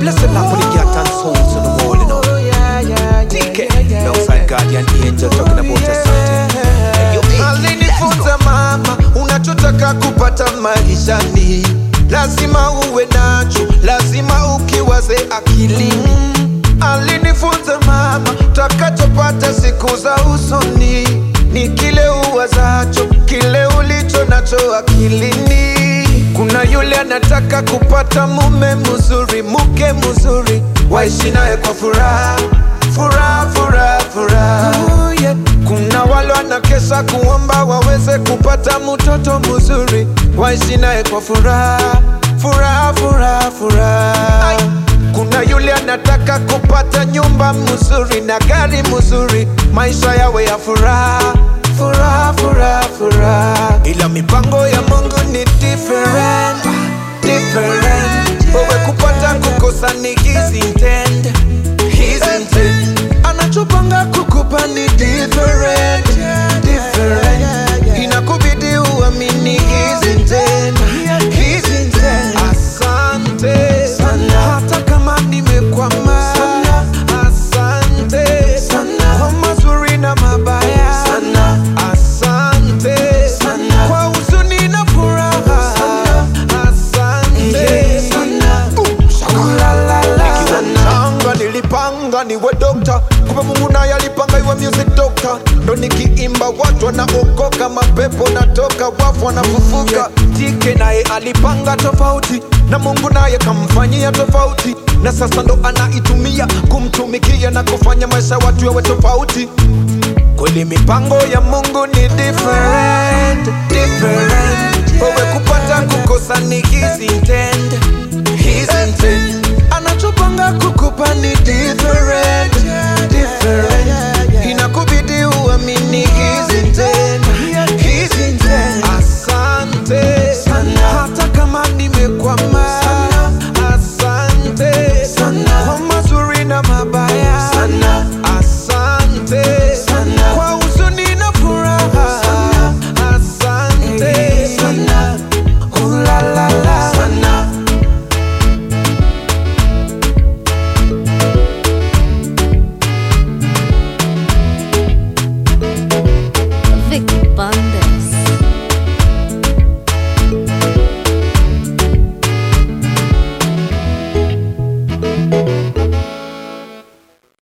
Blessed love for the cat and souls on the wall, you know. TK, alongside Guardian Angel talking about your something. Hey, you make it. alinifunza mama, unachotaka kupata maishani lazima uwe nacho, lazima ukiwaze akilini. Alinifunza mama, utakachopata siku za usoni ni kile uwazacho, kile ulicho nacho akilini. Kuna yule anataka kupata mume mzuri, mke mzuri, waishi naye kwa furaha, furaha, furaha, furaha. Oh, yeah. Kuna wale wanakesha kuomba waweze kupata mtoto mzuri, waishi naye kwa furaha, furaha, furaha, furaha. Kuna yule anataka kupata nyumba mzuri na gari mzuri, maisha yawe ya furaha, furaha, furaha, furaha. Ila mipango ya Mungu ni different, different. Wewe kupata kukosa ni his intent, his intent. Anachopanga kukupa ni different, different. Inakubidi uamini his intent, his intent. Asante sana, hata kama nimekwama sana. Asante sana kwa mazuri na mabaya sana. Asante sana kwa huzuni na furaha sana. Asante sana. Nikiwa mchanga nilipanga niwe dokta, kumbe Mungu naye alipanga iwe music doctor. Ndo nikiimba watu wanaokoka, mapepo natoka, wafu wanafufuka. TK naye alipanga tofauti, na Mungu naye kamfanyia tofauti, na sasa ndo anaitumia kumtumikia na kufanya maisha watu yawe tofauti. Kweli mipango ya Mungu ni different, different. Wewe kupata kukosa ni his intent,